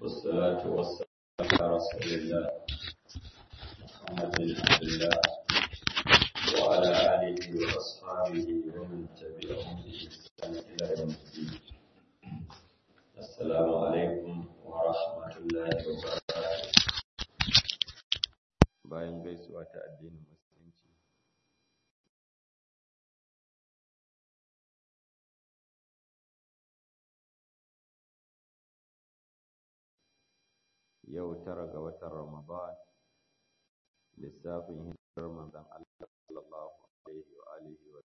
والصلاة والسلام على رسول الله محمد بن عبد الله وعلى آله وأصحابه ومن تبعهم بإحسان إلى يوم الدين السلام عليكم ورحمة الله وبركاته bayan gaisuwa ta addinin musulunci yau tara ga watan Ramadan lissafin hijirar manzon Allah sallallahu alaihi wa alihi wa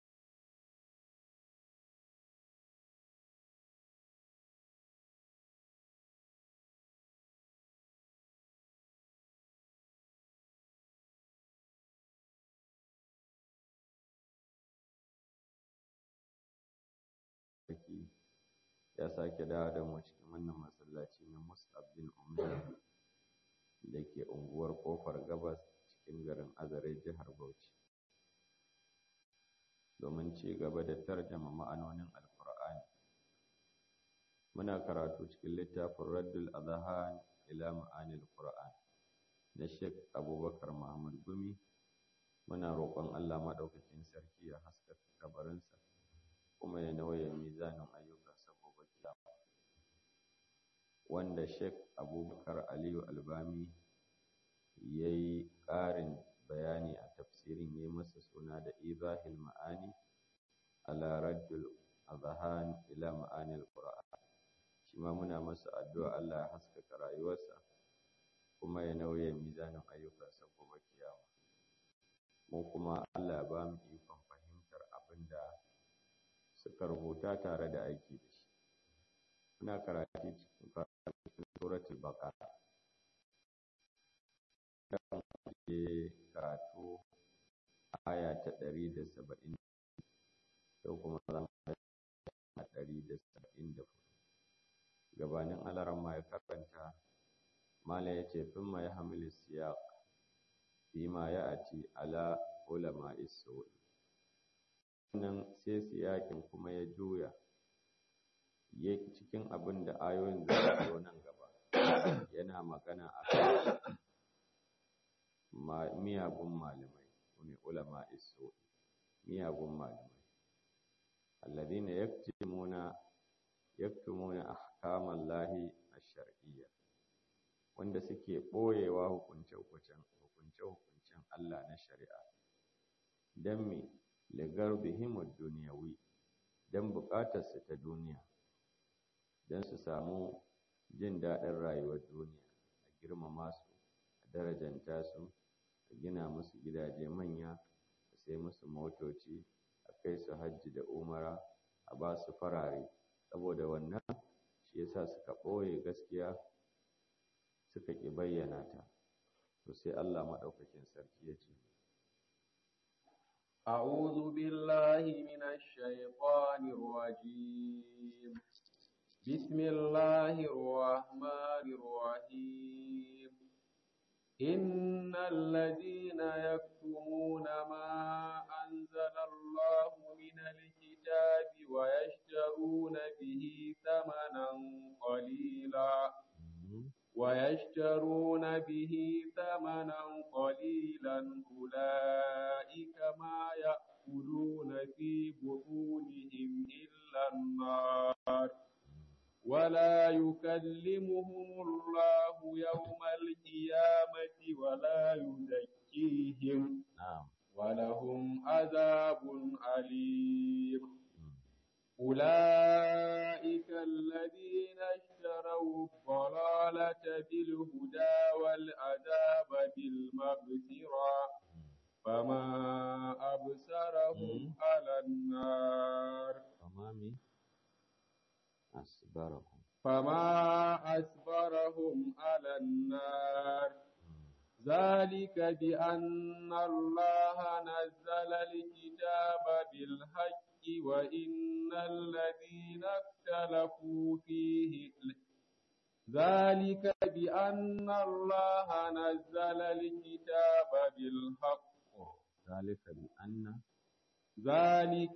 ya sake dawo da mu cikin wannan masallaci na Mus'ab bin Umair da ke unguwar Kofar Gabas cikin garin Azare jihar Bauchi domin ci gaba da tarjama ma'anonin Alkur'ani muna karatu cikin littafin Raddul Adhan ila ma'anil Qur'an na Sheikh Abubakar Muhammad Gumi muna roƙon Allah madaukakin sarki ya haskaka kabarinsa kuma ya nauye mizanin ayyuka wanda Sheikh Abubakar Aliyu Albami ya yi ƙarin bayani a tafsirin ya masa suna da Izahil Ma'ani ala Raddul Azhan ila Ma'anil Qur'an shi ma muna masa addu'a Allah ya haskaka rayuwarsa kuma ya nauye mizanin ayyukansa gobe kiyama mu kuma Allah ya ba mu ikon fahimtar abin da suka rubuta tare da aiki da shi muna karatu cikin suratul baqara dan je karatu aya ta ɗari da saba'in yau kuma za mu a ɗari da saba'in da gabanin alarama ya karanta mala ya ce fin ma ya hamilu siyaq fi ma ya ati ala ulama isu wannan sai siyakin kuma ya juya ya cikin abin da ayoyin da su zo nan gaba yana magana a kan miyagun malamai ne ulama iso miyagun malamai alladhina yaktumuna yaktumuna ahkaman lahi ash-shar'iyya wanda suke boyewa hukunce hukuncen hukunce hukuncen Allah na shari'a dan me ligarbihim ad-dunyawi dan bukatar su ta duniya don su samu jin daɗin rayuwar duniya a girmama su a darajanta su a gina musu gidaje manya a sai musu motoci a kai su hajji da umara a ba su farare saboda wannan shi yasa suka ɓoye gaskiya suka ƙi bayyana ta to sai Allah maɗaukakin sarki ya ce أعوذ بالله من الشيطان الرجيم بسم الله الرحمن الرحيم إن الذين يكتمون ما أنزل الله من الكتاب ويشترون به ثمنا قليلا ويشترون به ثمنا قليلا أولئك ما يأكلون في بطونهم إلا النار ولا يكلمهم الله يوم القيامة ولا يزكيهم ولهم عذاب أليم أولئك الذين اشتروا الضلالة بالهدى والعذاب بالمغفرة فما أبصرهم على النار أصبرهم فما أصبرهم على النار ذلك بأن الله نزل الكتاب بالحق وإن الذين اختلفوا فيه ذلك بأن الله نزل الكتاب بالحق ذلك بأن ذلك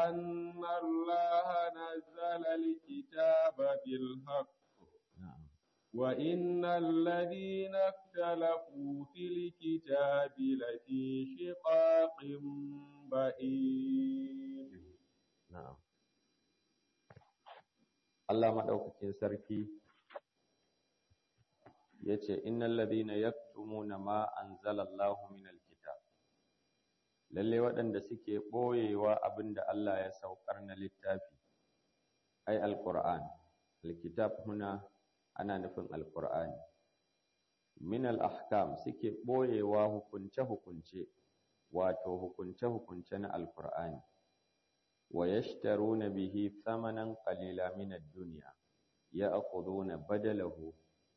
بأن الله نزل الكتاب بالحق نعم وإن الذين اختلفوا في الكتاب لفي شقاق بعيد na'am Allah madaukakin sarki yace innal ladina yaktumuna ma anzalallahu minal kitab lalle waɗanda suke ɓoyewa abinda Allah ya saukar na littafi ai alquran alkitab huna ana nufin alqur'ani min al-ahkam suke ɓoyewa hukunce hukunce wato hukunce hukunce na alqur'ani wa yashtaruna bihi thamanan qalila min ad-dunya ya'khuduna badalahu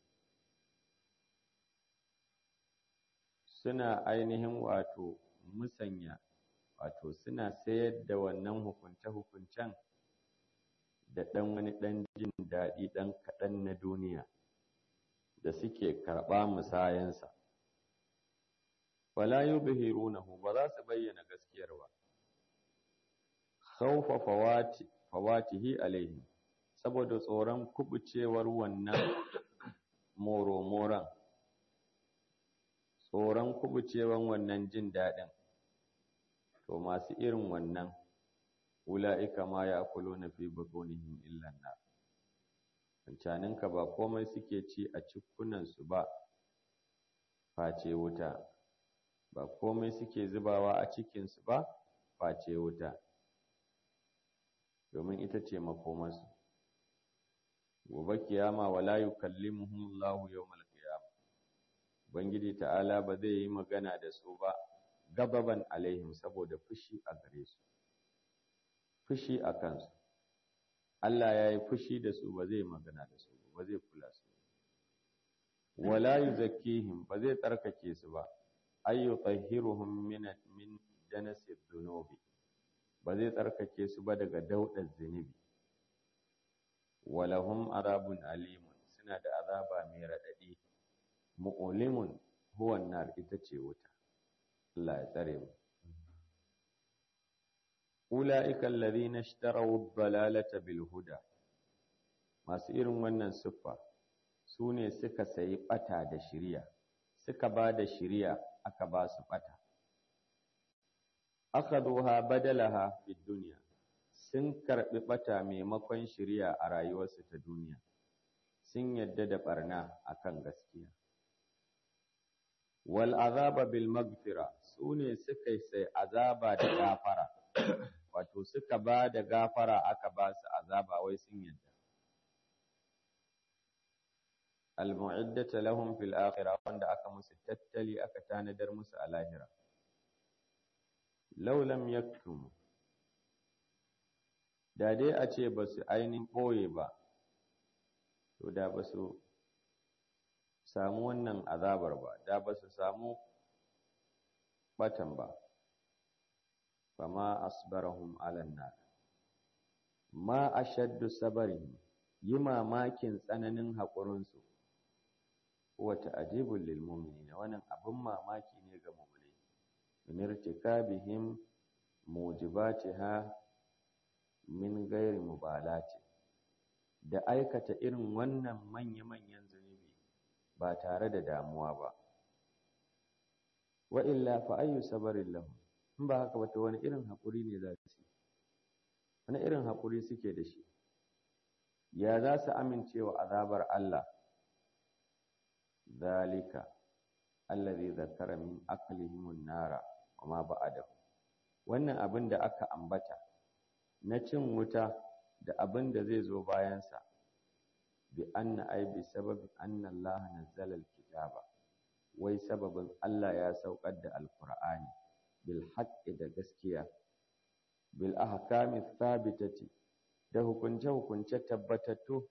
suna ainihin wato musanya wato suna sayar da wannan hukunce-hukuncen da ɗan wani ɗan jin daɗi ɗan kaɗan na duniya da suke karɓa musayensa. Wala yubhirunahu ba za su bayyana gaskiyar ba. Khawfa fawati fawatihi alaihim saboda tsoron kubucewar wannan moro-moran tsoron kubucewan wannan jin daɗin to masu irin wannan ula'ika ma ya kulo na fi butunihim illan nar cancaninka ba komai suke ci a cikunansu ba face wuta ba komai suke zubawa a cikinsu ba face wuta domin ita ce makomarsu gobe kiyama wala yukallimuhum Allahu yawmal qiyamah Ubangiji ta'ala ba zai yi magana da su ba gababan alaihim saboda fushi a gare su, fushi a kansu. Allah ya yi fushi da su ba zai magana da su ba zai kula su. Wala yu zakihim ba zai tsarkake su ba, ayyu tsahiruhum min min janasir dunubi ba zai tsarkake su ba daga daudar zunubi. Walahum azabun alimun suna da azaba mai raɗaɗi. mu'ulimun huwan nar ita ce wuta Allah ya tsare mu ulaika alladhina ishtaraw ad-dalalata bil huda masu irin wannan siffa su ne suka sayi bata da shiriya suka ba da shiriya aka ba su bata akhaduha badalaha fid dunya sun karbi bata maimakon shiriya a rayuwarsu ta duniya sun yadda da barna akan gaskiya wal azaba bil magfira sune suka sai azaba da gafara wato suka ba da gafara aka ba su azaba wai sun yadda al mu'iddata lahum fil akhirah wanda aka musu tattali aka tanadar musu a lahira law lam yaktum da dai a ce ba su ainihin ɓoye ba to da ba su samu wannan azabar ba da ba su samu batan ba fama asbarahum alan nar ma ashaddu sabarihim yi mamakin tsananin haƙurinsu wata ajibul lil mu'minin wannan abin mamaki ne ga mu'minai min irtikabihim mujibatiha min ghairi mubalati da aikata irin wannan manya-manyan zunubi ba tare da damuwa ba wa illa fa ayyu sabarin lahum in ba haka ba to wani irin haƙuri ne za su wani irin haƙuri suke da shi ya za su amince wa azabar Allah zalika allazi zakara min aqlihim nara wa ma ba'adahu wannan abin da aka ambata na cin wuta da abin da zai zo bayansa bi anna ai bi sababi anna Allah nazzala alkitaba wai sababin Allah ya saukar da alqur'ani bil haqqi da gaskiya bil ahkami thabitati da hukunce hukunce tabbatattu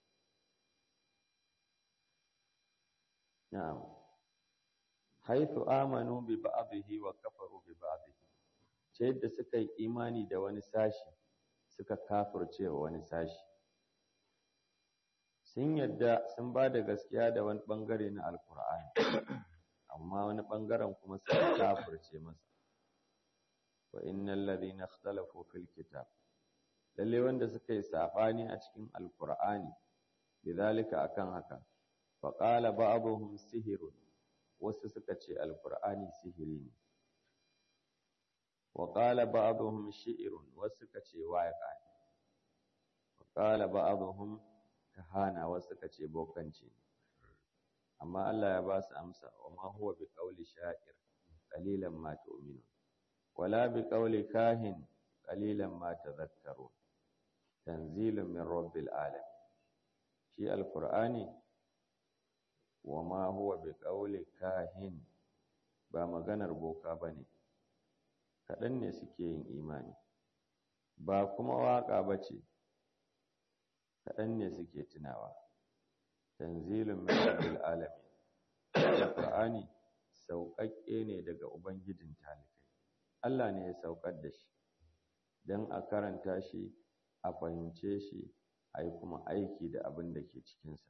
na'am haythu amanu bi ba'dihi wa kafaru bi ba'dihi ce yadda suka yi imani da wani sashi suka kafirce wa wani sashi sun yadda sun ba da gaskiya da wani ɓangare na alkur'ani amma wani ɓangaren kuma suka kafirce masa wa innal ladhina ikhtalafu fil kitab lalle wanda suka yi sabani a cikin alkur'ani bidhalika akan haka faƙala ba'abuhum sihirun wasu suka ce alƙur'ani sihiri ne waƙala ba'abuhum shi'irun wasu suka ce waƙa ne waƙala ba'abuhum kahana wasu suka ce bokanci ne amma Allah ya ba su amsa wa ma huwa bi qawli sha'ir qalilan ma tu'minun wala bi qawli kahin qalilan ma tadhakkarun tanzilun min rabbil alamin shi alqur'ani wa ma huwa bi qawli kahin ba maganar boka bane kaɗan ne suke yin imani ba kuma waƙa bace kaɗan ne suke tunawa tanzilun min rabbil alamin alqur'ani sauƙaƙƙe ne daga ubangijin talikai Allah ne ya saukar da shi don a karanta shi a fahimce shi a yi kuma aiki da abin da ke cikinsa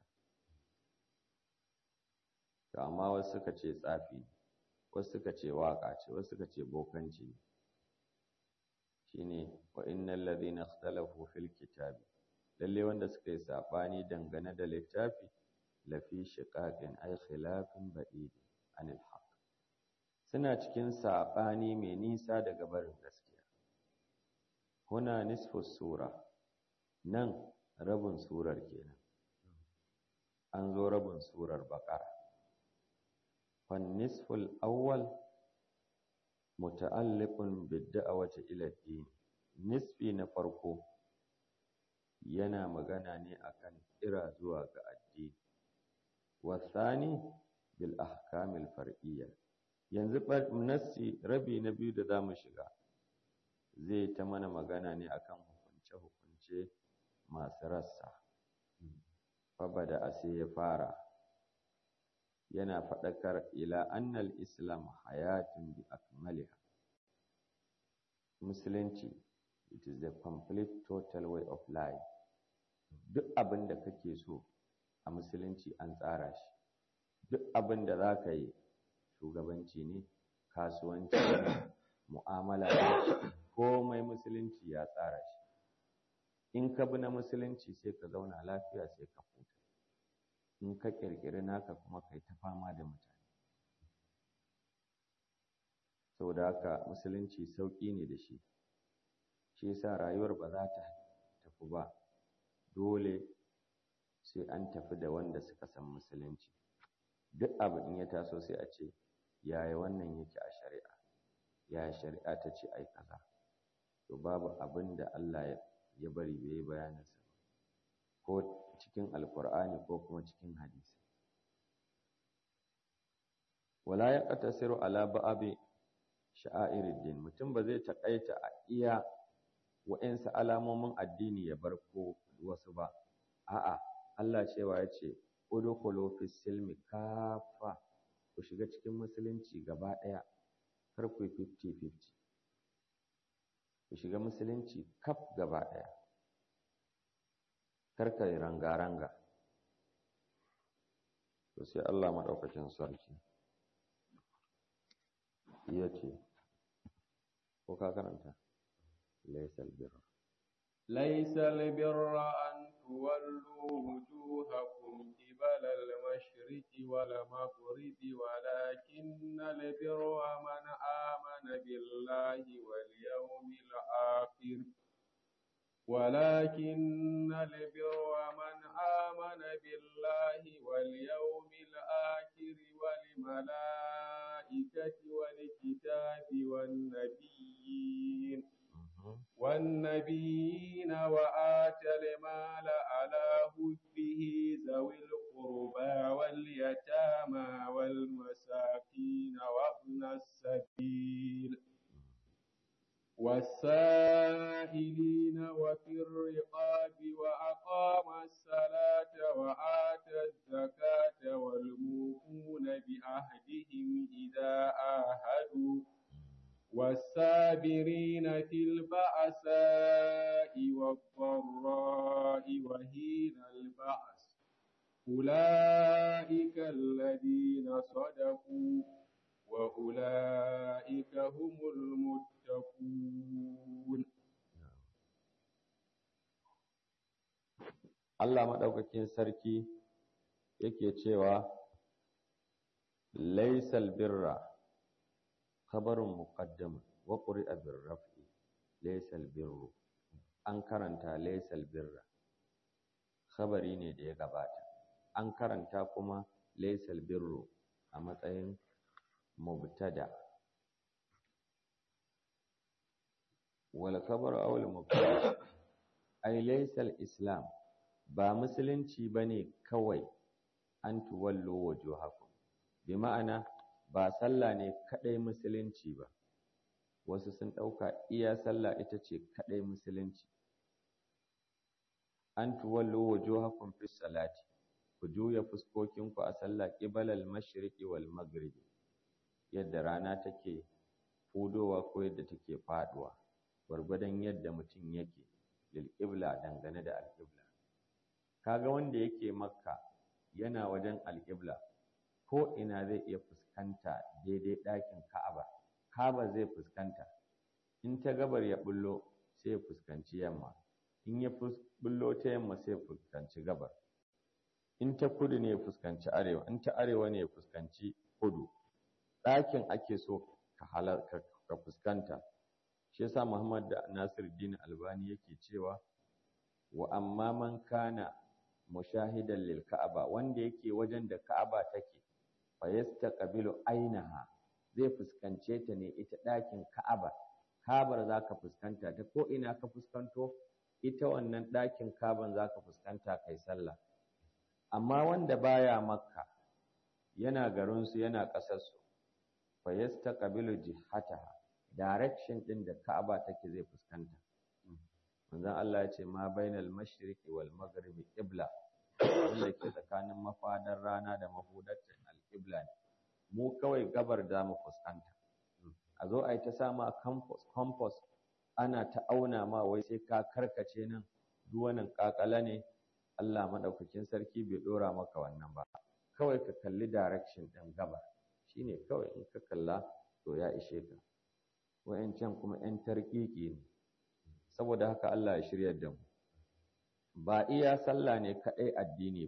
to amma wasu suka ce tsafi wasu suka ce waƙa ce wasu suka ce bokanci ne shine wa innal ladhina ikhtalafu fil kitabi lalle wanda suka yi saɓani dangane da littafi lafi shiqaqin ay khilafin ba'id anil haqq suna cikin saɓani mai nisa daga barin gaskiya huna nisfu sura nan rabin surar kenan an zo rabin surar baqara fan nisful awwal muta'alliqun bid-da'wati ila ad-din nisfi na farko yana magana ne akan kira zuwa ga addini wasani bil ahkamil far'iyya yanzu nassi rabi na biyu da zamu shiga zai ta mana magana ne akan hukunce hukunce masu rassa fabada a sai ya fara yana faɗakar ila annal islam hayatun bi akmaliha musulunci it is the complete total way of life duk abin da kake so a musulunci an tsara shi duk abin da za ka yi shugabanci ne kasuwanci ne mu'amala ne komai musulunci ya tsara shi in ka bi na musulunci sai ka zauna lafiya sai ka huta in ka ƙirƙiri naka kuma kai ta fama da mutane saboda haka musulunci sauƙi ne da shi shi yasa rayuwar ba za ta tafi ba dole sai an tafi da wanda suka san musulunci duk abu in ya taso sai a ce yaya wannan yake a shari'a yaya shari'a ta ce ai kaza to babu abin da Allah ya bari bai yi bayaninsa ko cikin alkur'ani ko kuma cikin hadisi wala ya qatasiru ala ba'abi sha'airuddin mutum ba zai taƙaita a iya wa'insu alamomin addini ya bar ko wasu ba a'a Allah cewa ya ce udkhulu fis silmi kafa ku shiga cikin musulunci gaba ɗaya kar ku yi 50-50 ku shiga musulunci kaf gaba ɗaya kar ka yi ranga-ranga to sai Allah maɗaukakin sarki ya ce ko ka karanta laisal birra ليس البر أن تولوا وجوهكم قبل المشرق والمغرب ولكن البر من آمن بالله واليوم الآخر ولكن البر من آمن بالله واليوم الآخر والملائكة والكتاب والنبيين والنبيين وآتى المال على حبه ذوي القربى واليتامى والمساكين وابن السبيل والسائلين وفي الرقاب وأقام الصلاة وآتى الزكاة والموفون بعهدهم إذا آهدوا والصابرين في البأساء والضراء وحين البأس أولئك الذين صدقوا وأولئك هم المتقون Allah maɗaukakin sarki yake cewa laysal birra khabarun muqaddam wa quri'a bir raf'i laysal birru an karanta laysal birra khabari ne da ya gabata an karanta kuma laysal birru a matsayin mubtada wal khabaru aw al mubtada ay laysal islam ba musulunci bane kawai an tuwallo wujuhakum bi ma'ana ba sallah ne kadai musulunci ba wasu sun dauka iya sallah ita ce kadai musulunci an tuwallo wujuhakum fi salati ku juya fuskokinku a sallah qibalal mashriqi wal maghribi yadda rana take fudowa ko yadda take faduwa gwargwadon yadda mutum yake lil qibla dangane da alqibla kaga wanda yake makka yana wajen alqibla ko ina zai iya fuskanta daidai ɗakin ka'aba ka'aba zai fuskanta in ta gabar ya bullo sai ya fuskanci yamma in ya bullo ta yamma sai ya fuskanci gabar in ta kudu ne ya fuskanci arewa in ta arewa ne ya fuskanci kudu ɗakin ake so ka ka fuskanta shi yasa Muhammad da Nasiruddin Albani yake cewa wa amma man kana mushahidan lil Ka'aba wanda yake wajen da Ka'aba take fa yastaqbilu ainaha zai fuskance ta ne ita ɗakin Ka'aba Ka'abar zaka fuskanta ta ko ina ka fuskanto ita wannan ɗakin Ka'aban zaka fuskanta kai sallah amma wanda baya Makka yana garinsu yana ƙasarsu fa yastaqbilu jihataha direction din da Ka'aba take zai fuskanta manzon Allah ya ce ma bainal mashriqi wal maghribi qibla wanda ke tsakanin mafadar rana da mahudaccin al-qibla ne mu kawai gabar da mu fuskanta a zo a yi ta sama campus campus ana ta auna ma wai sai ka karkace nan duk wannan kakala ne Allah madaukakin sarki bai dora maka wannan ba kawai ka kalli direction din gabar shine kawai in ka kalla to ya ishe ka wa'yancan kuma 'yan tarkiki ne saboda haka Allah ya shiryar da mu ba iya sallah ne kaɗai addini